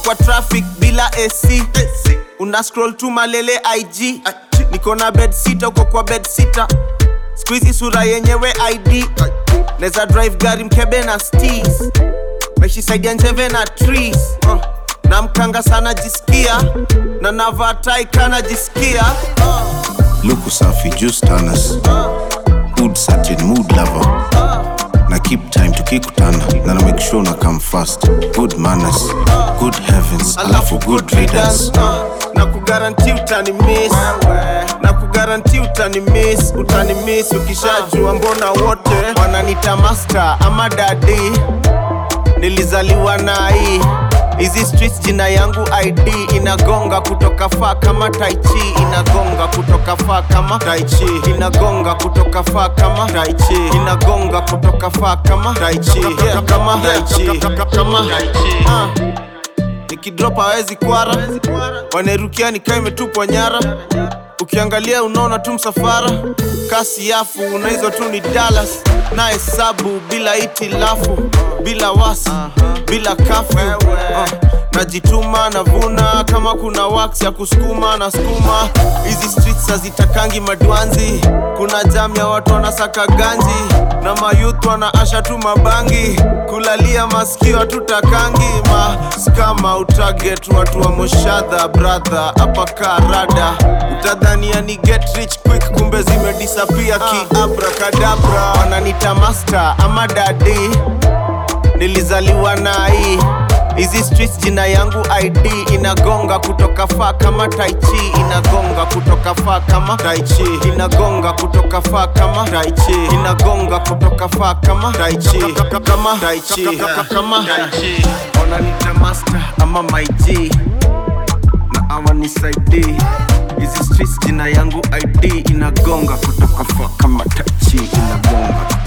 kwa traffic bila AC una scroll tu malele IG niko na bed sita uko kwa bed sita squeezy sura yenyewe ID neza drive gari mkebe na steez meshisaidia njeve na trees uh. na mkanga sana jisikia na navaa tai kana jisikia luku safi juice tanners good certain mood lover na keep time tukikutana na na make sure na come fast good manners good heavens alafu good readers na kugaranti utani miss na kugaranti utani miss utani miss ukishajua mbona wote wananita master ama dadi nilizaliwa na hii hizi streets jina yangu id inagonga kutoka faa kama taichi inagonga kutoka faa kama taichi inagonga kutoka faa kama taichi inagonga kutoka faa kama taichi Yeah, kama taichi kama Ah. nikidrop hawezi kwara wanerukia nikaa imetupwa nyara ukiangalia unaona tu msafara kasi yafu na hizo tu ni dalas na hesabu bila itilafu bila wasi bila kafu uh, najituma navuna kama kuna wax ya kusukuma na skuma hizi streets hazitakangi madwanzi kuna jam ya watu wanasaka ganji na mayuth wanaasha tu mabangi kulalia masikio hatutakangi maskama utaget watu wa moshadha brother hapa karada utadhania ni get rich quick kumbe zimedisapia kiabrakadabra wananita master ama dadi nilizaliwa na hii hizi streets jina yangu id inagonga kutoka faa kama taichi inagonga kutoka faa kama taichi inagonga kutoka faa kama taichi inagonga kutoka faa kama taichi kama taichi kama taichi wananita master ama my G na awanisaidii hizi streets jina yangu id inagonga kutoka faa kama taichi inagonga